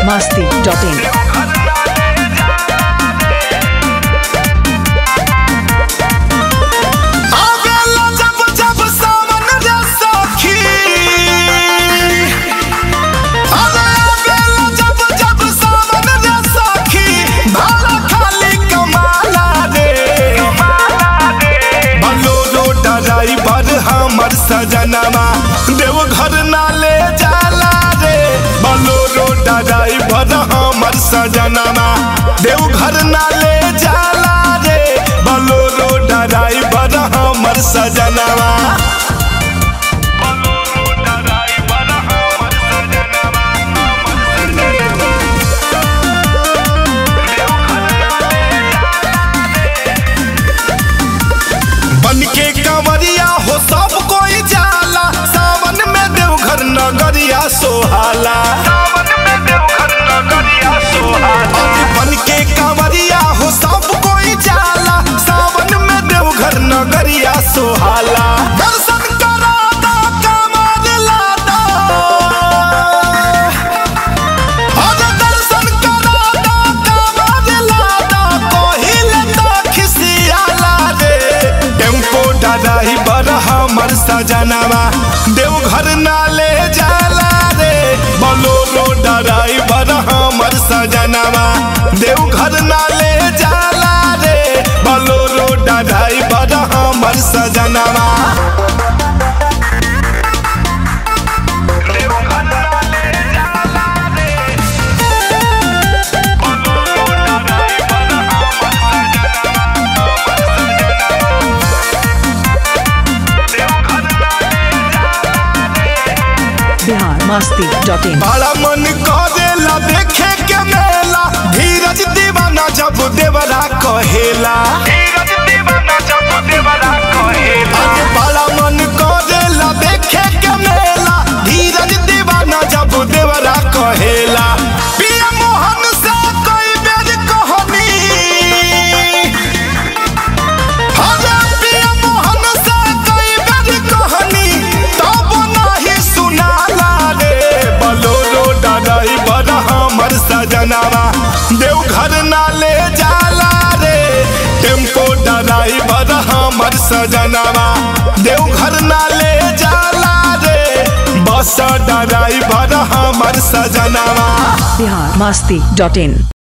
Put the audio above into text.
masti.in. आवेला जब जब सावन रे सखी अरे आवेला जब जब सावन रे सखी भाड़ा खाली कमाला रे बलोरो ड्राइवर हमर सजनवा देवघर ना ले जाला रे बलोरो ड्राइवर हमर सजनवा देवघर ना ले जाला रे बलोरो ड्राइवर हमर सजनवा बन के कंवरिया हो सब कोई जाला सावन में देवघर नगरिया सोहाला अरे बन के कंवरिया हो सब कोई जाला सावन में देवघर नगरिया सोहाला दर्शन करा दा कमर लादा अरे दर्शन करा दा कमर लादा कोहिल तो खिसियाला रे टेम्पो ड्राइवर हमर सजनवा देवघर ना ले जाला रे बोलोरो ड्राइवर हमर सजनवा देवघर ना ले जाला रे बोलोरो ड्राइवर हमर सजनवा Bihar masti.in. बड़ा मन करेला देखे के मेला धीरज दीवाना जब देवरा कहेला अरे बड़ा मन करेला देखे के मेला धीरज दीवाना जब देवरा कहेला पिया मोहन से कई बेर कहनी अरे पिया मोहन से कई बेर कहनी तब नाही सुनाला रे बलोरो ड्राइवर हमर सजनवा देवघर ना ले जाला रे टेम्पो ड्राइवर हमर सजनवा देवघर ना ले जाला रे बस ड्राइवर हमर सजनवा Bihar masti.in.